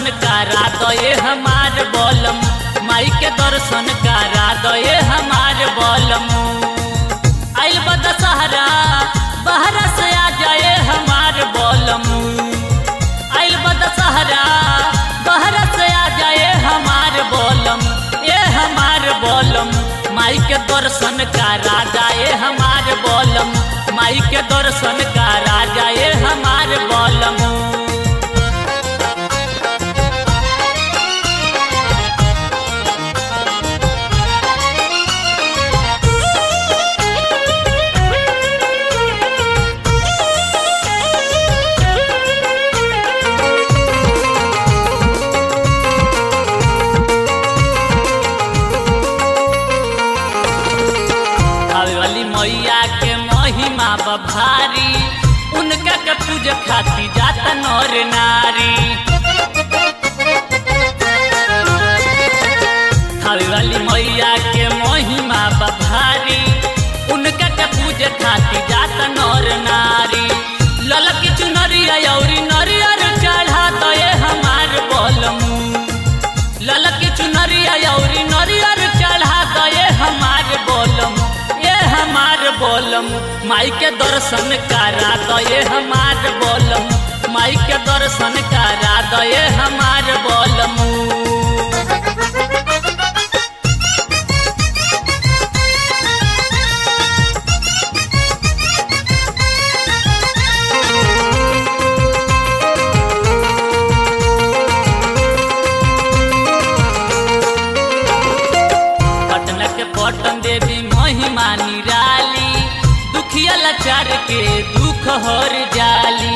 करा दये हमार बोलम माई के दर्शन करा दये हमार बोलम आइल बा दशहरा बहरा से आ जाए हमार बोलम आइल बा दशहरा बहरा से आ जाए हमार बोलम ए हमार बोलम माई के दर्शन करा जाए हमार बोलम माई के दर्शन करा जाए हमार बोलम हवेली मैया के महिमा बभारी उनका के पूज खाती जाता नर नारी हवेली मैया के महिमा बभारी उनका के पूज खाती जाता नर नारी ललकी चुनरिया औरी नरियर चढ़ा दये हमार बोलमू ललकी चुनरिया औरी नरियर चढ़ा दये हमार बोलम ये हमार बोलम माई के दर्शन करा दये हमार बोलम माई के दर्शन करा दये हमार बोलम पटना के पटन देवी महिमा निराली दुखिया लाचार के दुख हर जाली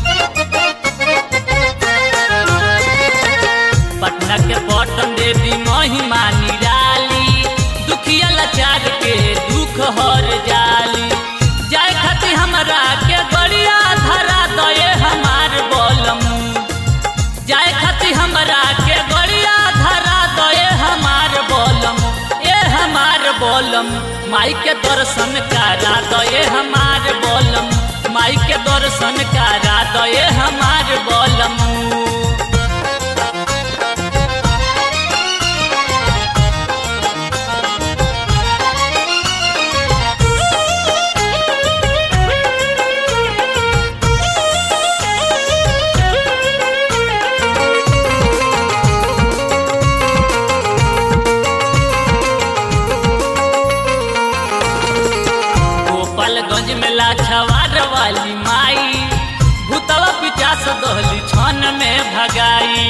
पटना के पटन देवी महिमा निराली दुखिया लाचार के दुख हर जाली जाए खातिर हमरा के गड़िया धरा दये हमार बोलम जाए खातिर हमरा के गड़िया धरा दये हमार बोलम ए हमार बोलम माई के दर्शन करा दये हमार बोलम माई के दर्शन करा दये हमार बोलम गोपालगंज में लाछवार वाली माई भूतवा पिचास दहली छन में भगाई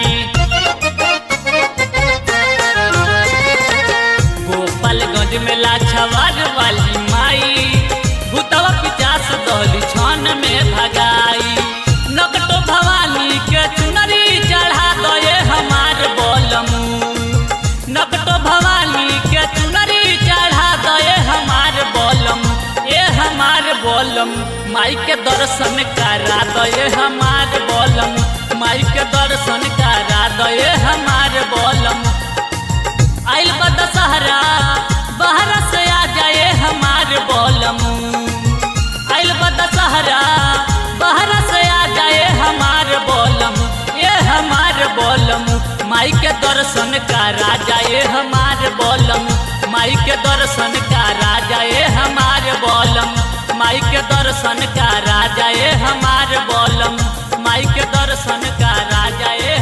गोपालगंज में लाछवार वाली माई भूतवा पिचास दहली छन में भगाई नकटो भवानी के चुनरी चढ़ा दये हमार बोलमू नकटो भवानी के चुनरी चढ़ा दये हमार बोलम ए हमार बोलम माई के दर्शन करा दये हमार बोलम माई के दर्शन करा दये हमार बोलम आइल बा दशहरा बहरा से आ जाए हमार बोलम आइल बा दशहरा बहरा से आ जाए हमार बोलम ए हमार बोलम माई के दर्शन करा जाए हमार बोलम माई के दर्शन करा जाए हमार बोलम माई के दर्शन करा जाए हमार बोलम माई के दर्शन करा जाए